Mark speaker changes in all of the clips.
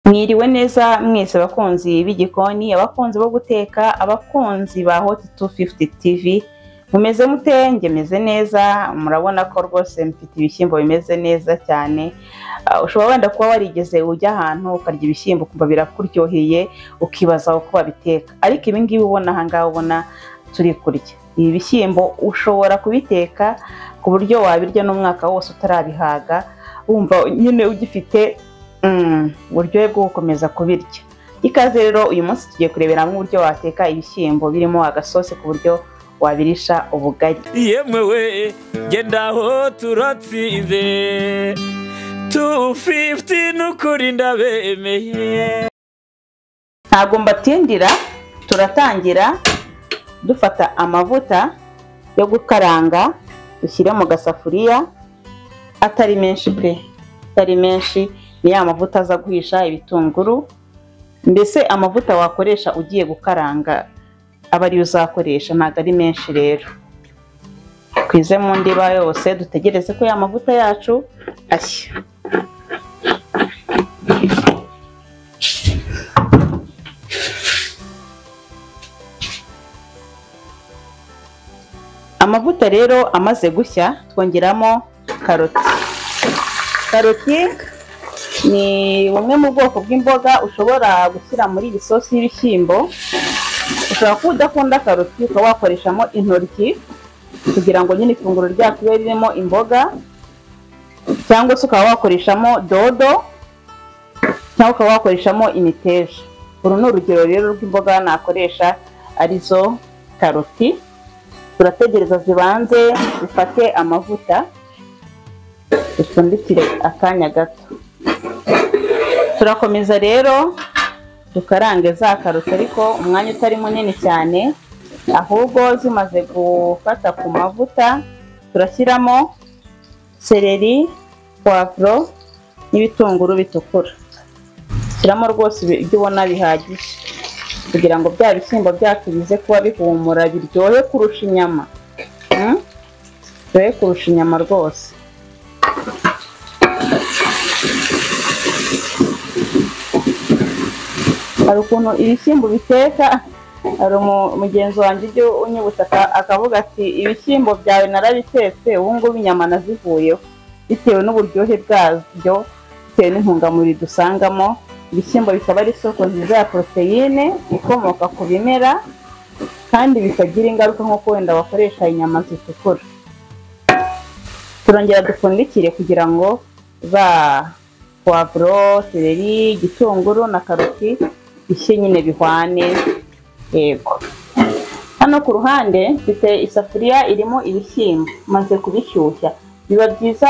Speaker 1: Mwiriwe neza mwese abakunzi b'igikoni, abakunzi bo guteka, abakunzi ba Hot 250 TV, mumeze mute? Njye meze neza, murabona ko rwose mfite ibishyimbo bimeze neza cyane. Ah, Ushobora wenda kuba warigeze ujya ahantu ukarya ibishyimbo ukumva birakuryoheye, ukibaza uko babiteka. Ariko ibi ngibi ubona aha ngaha ubona turi kurya. Ibi bishyimbo ushobora kubiteka ku buryo wabirya n'umwaka wose utarabihaga, wumva nyine ugifite mm, uburyohe bwo gukomeza kubirya. Ikaze rero uyu munsi tugiye kurebera hamwe uburyo wateka ibishyimbo birimo agasosi ku buryo wabirisha ubugari.
Speaker 2: yemewe genda aho turatsinze tu fifuti n'ukuri ndabemeye
Speaker 1: ntabwo mbatindira turatangira dufata amavuta yo gukaranga dushyire mu gasafuriya atari menshi pe atari menshi ni ya mavuta aza guhisha ibitunguru mbese amavuta wakoresha ugiye gukaranga aba ariyo uzakoresha ntabwo ari menshi rero twize mu ndiba yose dutegereze ko ya mavuta yacu ashya amavuta rero amaze gushya twongeramo karoti karoti ni bumwe mu bwoko bw'imboga ushobora gushyira muri iyi sosi y'ibishyimbo ushobora kuba udakunda karoti ukaba wakoreshamo intoryi kugira ngo nyine ifunguro ryacu ribe ririmo imboga cyangwa se ukaba wakoreshamo dodo cyangwa ukaba wakoreshamo imiteja uru ni urugero rero rw'imboga nakoresha arizo karoti turategereza zibanze zifate amavuta dupfundikire akanya gato turakomeza rero dukarange za karoti ariko umwanya utari munini cyane ahubwo zimaze gufata ku mavuta turashyiramo seleri puwavuro n'ibitunguru bitukura shyiramo rwose ibyo ubona bihagije kugira ngo bya bishyimbo byacu bize kuba bihumura biryohe kurusha inyama Mm? biryohe kurusha inyama rwose hari ukuntu ibishyimbo biteka hari umu- mugenzi wanjye ujya unyibutsa aka- akavuga ati ibishyimbo byawe narabitetse ubu ngubu inyama nazivuyeho bitewe n'uburyohe bwabyo bitewe n'intungamubiri dusangamo ibishyimbo bikaba ari isoko nziza ya poroteyine ikomoka ku bimera kandi bitagira ingaruka nk'uko wenda wakoresha inyama zitukura turongera dupfundikire kugira ngo za puwavuro seleri igitunguru na karoti bishye nyine bihwane yego hano ku ruhande mfite isafuriya irimo ibishyimbo maze kubishyushya biba byiza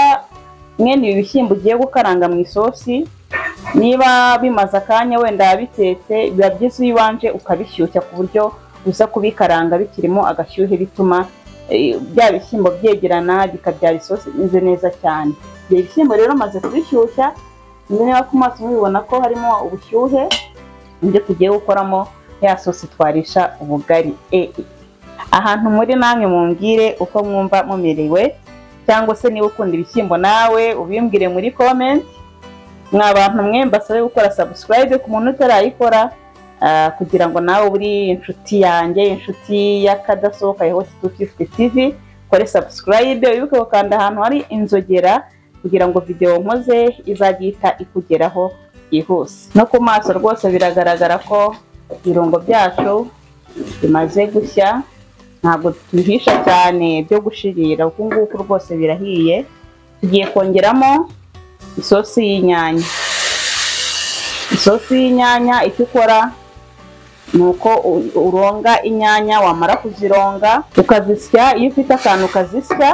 Speaker 1: mwene ibi bishyimbo ugiye gukaranga mu isosi niba bimaze akanya wenda bitetse biba byiza iyo ubanje ukabishyushya ku buryo uza kubikaranga bikirimo agashyuhe bituma eh, bya bishyimbo byegerana bikabyara isosi imeze neza cyane ibyo bishyimbo rero maze kubishyushya niba ku maso mubibona ko harimo ubushyuhe nibyo tugiye gukoramo ya sosi twarisha ubugari e e. ahantu muri namwe mumbwire uko mwumva mumerewe cyangwa se niba ukunda ibishyimbo nawe ubimbwire muri comment mwa bantu mwe mbasabe gukora subscribe ku muntu utarayikora ah, kugira ngo nawe uri inshuti yanjye inshuti y'akadasohoka ya hoti 250 tv kore subscribe wibuke gukanda ahantu hari inzogera kugira ngo video nkoze izajya ihita ikugeraho byihuse no ku maso rwose biragaragara ko ibirungo byacu bimaze gushya ntabwo tubihisha cyane byo gushirira uku nguku rwose birahiye tugiye kongeramo isosi y'inyanya isosi y'inyanya icyo ukora ni uko u- uronga inyanya wamara kuzironga ukazisya iyo ufite akantu ukazisya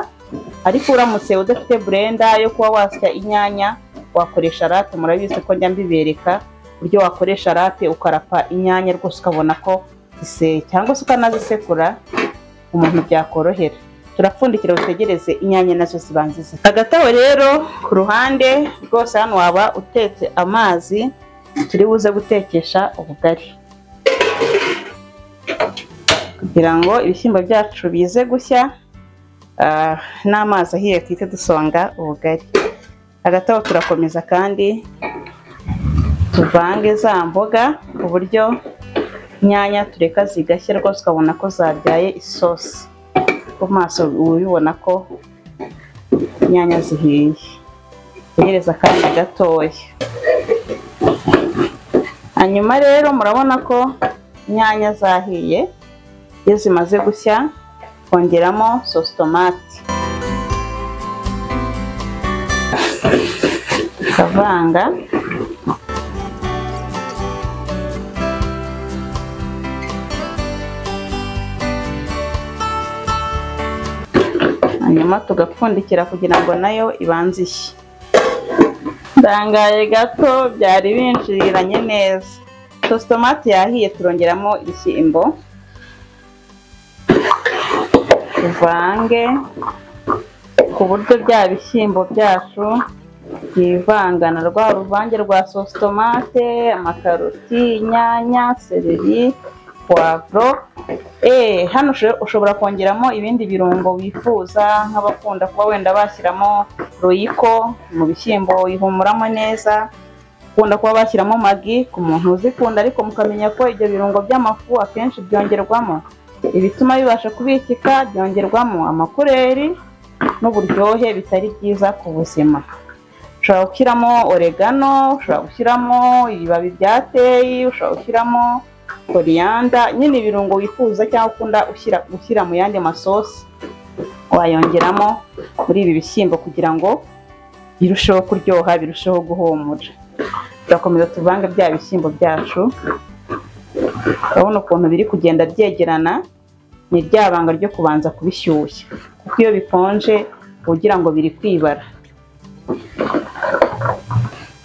Speaker 1: ariko uramutse udafite burenda yo kuba wasya inyanya wakoresha rate murabizi ko njya mbibereka uburyo wakoresha rate ukarapa inyanya rwose ukabona ko ziseye cyangwa se ukanazisekura umuntu byakorohera turapfundikira utegereze inyanya nazo zibanze zise agatabo rero ku ruhande rwose hano waba utetse amazi turi buze gutekesha ubugari kugira ngo ibishyimbo byacu bize gushya ah, n'amazi ahiye twite dusonga ubugari agatabo turakomeza kandi tuvange za mboga ku buryo inyanya tureka zigashya rwose ukabona ko zabyaye isosi ku maso ubibona ko inyanya zihiye uhereza akanya gatoya hanyuma rero murabona ko inyanya zahiye iyo zimaze gushya kongeramo sositomati ukavanga hanyuma tugapfundikira kugira ngo nayo ibanze ishye ndangaye gato byari binjiriranye neza sositomati yahiye turongeramo ishyimbo tuvange ku buryo bya bishyimbo byacu byivangana rwa ruvange rwa sositomate amakaroti inyanya sereri puwavuro eh hano usho- ushobora kongeramo ibindi birungo wifuza nk'abakunda kuba wenda bashyiramo royiko mu bishyimbo ihumuramo neza bakunda kuba bashyiramo magi ku muntu uzikunda ariko mukamenya ko ibyo birungo by'amafu akenshi byongerwamo ibituma bibasha kubikika byongerwamo amakureri n'uburyohe bitari byiza ku buzima ushobora gushyiramo oregano ushobora gushyiramo ibibabi bya teyi ushobora gushyiramo koriyanda nyine ibirungo wifuza cyangwa ukunda ushyira gushyira mu yandi masosi wayongeramo muri ibi bishyimbo kugira ngo birusheho kuryoha birusheho guhumura turakomeza tuvange bya bishyimbo byacu urabona ukuntu biri kugenda byegerana ni rya banga ryo kubanza kubishyushya kuko iyo bikonje uba ugira ngo biri kwibara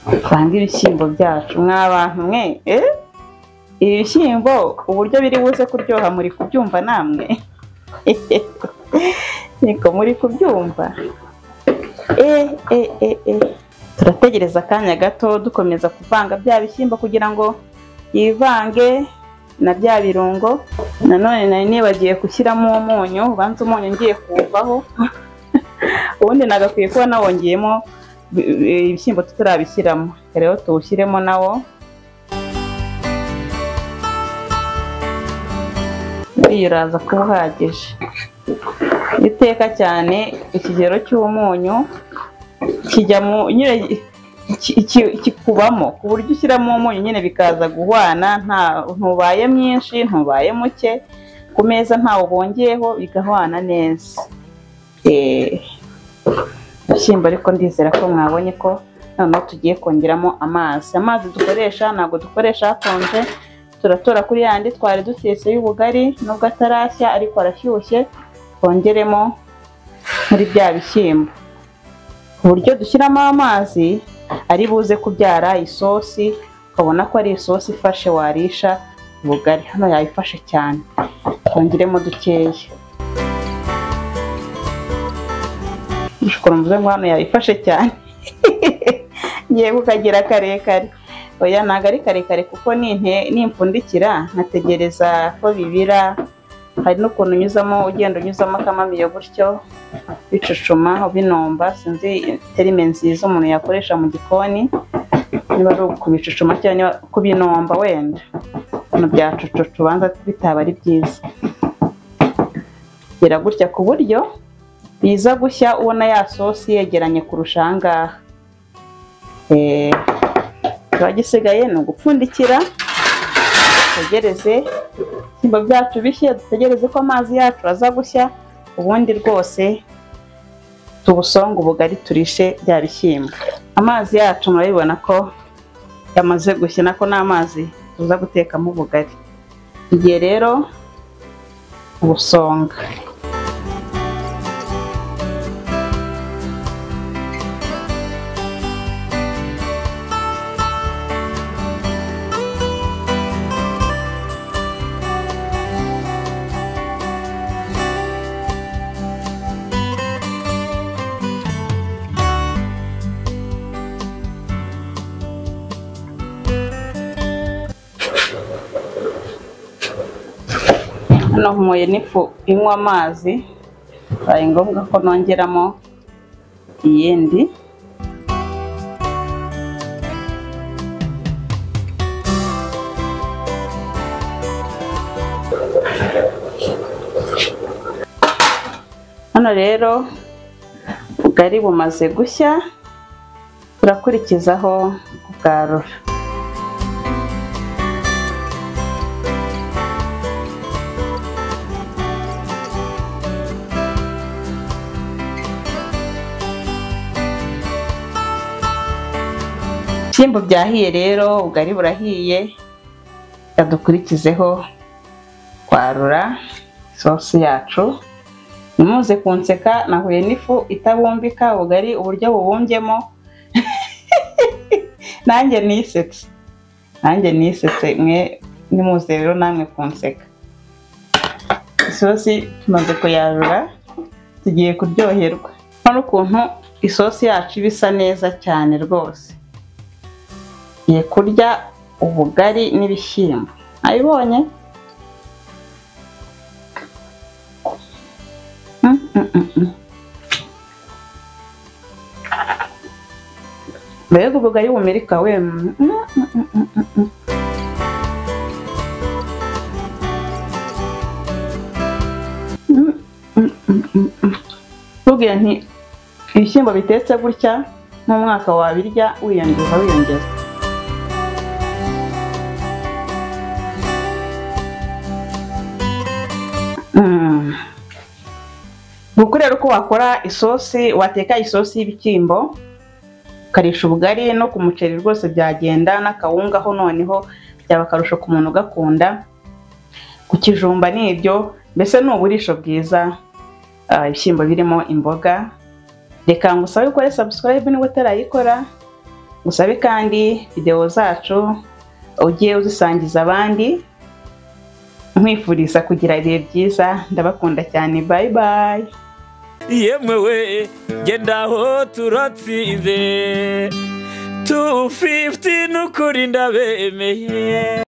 Speaker 1: usanga ibishyimbo byacu mwa bantu mwe eh? ibi bishyimbo uburyo biri buze kuryoha muri kubyumva namwe niko muri kubyumva eh, eh, eh, eh. turategereza akanya gato dukomeza kuvanga bya bishyimbo kugira ngo yivange na bya birungo nanone nari nibagiye gushyiramo umunyu ubanza umunyu ngiye kuwuvaho ubundi nagakwiye kuba nawongeyemo bi- bi- ibishyimbo tutarabishyiramo rero tuwushyiremo nawo uriya uraza kuba uhagije iyo uteka cyane ikigero cy'umunyu kijya mu nyine ki- ki- kikubamo ku buryo ushyiramo umunyu nyine bikaza guhwana nta ntubaye mwinshi ntubaye muke ku meza ntawo bongeyeho bigahwana neza Eh, ibishyimbo ariko ndizera ko mwabonye ko noneho tugiye kongeramo amazi amazi dukoresha ntabwo dukoresha hakonje turatora kuri yandi twari dutetse y'ubugari nubwo atarashya ariko arashyushye twongeremo muri bya bishyimbo ku buryo dushyiramo amazi ari buze kubyara isosi ukabona ko ari isosi ifashe warisha ubugari hano yayifashe cyane twongeremo dukeya ushobora mvuze ngo hano yayifashe cyane ngiye kukagira karekare oya ntabwo ari karekare kuko ninte- nimpfundikira nkategereza ko bibira hari n'ukuntu unyuzamo ugenda unyuzamo akamamiyo gutyo bicucuma ubinomba sinzi terime nziza umuntu yakoresha mu gikoni niba ari ukubicucuma cyangwa niba kubinomba wenda ibintu byacucucu ubanza bitaba ari byiza bira gutya ku buryo biza gushya ubona ya sosi yegeranye kurusha aha ngaha Eh, kiba gisigaye ni ugupfundikira dutegereze ibishyimbo byacu bishye dutegereze ko amazi yacu aza gushya ubundi rwose tubusonge ubugari turishe bya bishyimbo amazi yacu murabibona ko yamaze gushya nako ni amazi tuza gutekamo ubugari igihe rero ubusonga hano nkumoye n'ifu inywa amazi bibaye ngombwa ko nongeramo iyindi hano rero ubugari bumaze gushya turakurikizaho kubwarura ibishyimbo byahiye rero ubugari burahiye reka dukurikizeho kwarura isosi yacu ntimuze kunseka nahuye n'ifu itabumbika ubugari uburyo bubumbyemo nanjye nisetse nanjye nisetse mwe nimuze rero namwe kunseka isosi tumaze kuyarura tugiye kuryoherwa nkora ukuntu isosi yacu iba isa neza cyane rwose tugiye kurya ubugari n'ibishyimbo nabibonye Mm, mm, mm, mm. mbega ubugari bumirika we Mm, mm, mm, mm, mm, mm, mm. Mm, mm, mm, mm, mm. Mbabwira nti ibishyimbo bitetse gutya nk'umwaka wabirya wiyongeza wiyongeza Mm. Nuko rero uko wakora isosi wateka isosi y'ibishyimbo ukarisha ubugari no ku muceri rwose byagenda n'akawungaho noneho byaba akarusho ku muntu ugakunda ku kijumba ni ibyo mbese ni uburisho bwiza ah, ibishyimbo birimo imboga reka ngusabe ukore subscribe niba utarayikora ngusabe kandi videwo zacu ugiye uzisangiza abandi nkwifuriza kugira ibihe byiza ndabakunda cyane bayi bayi
Speaker 2: yemwe we genda aho turatsinze tu fifiti n'ukuri ndabemeye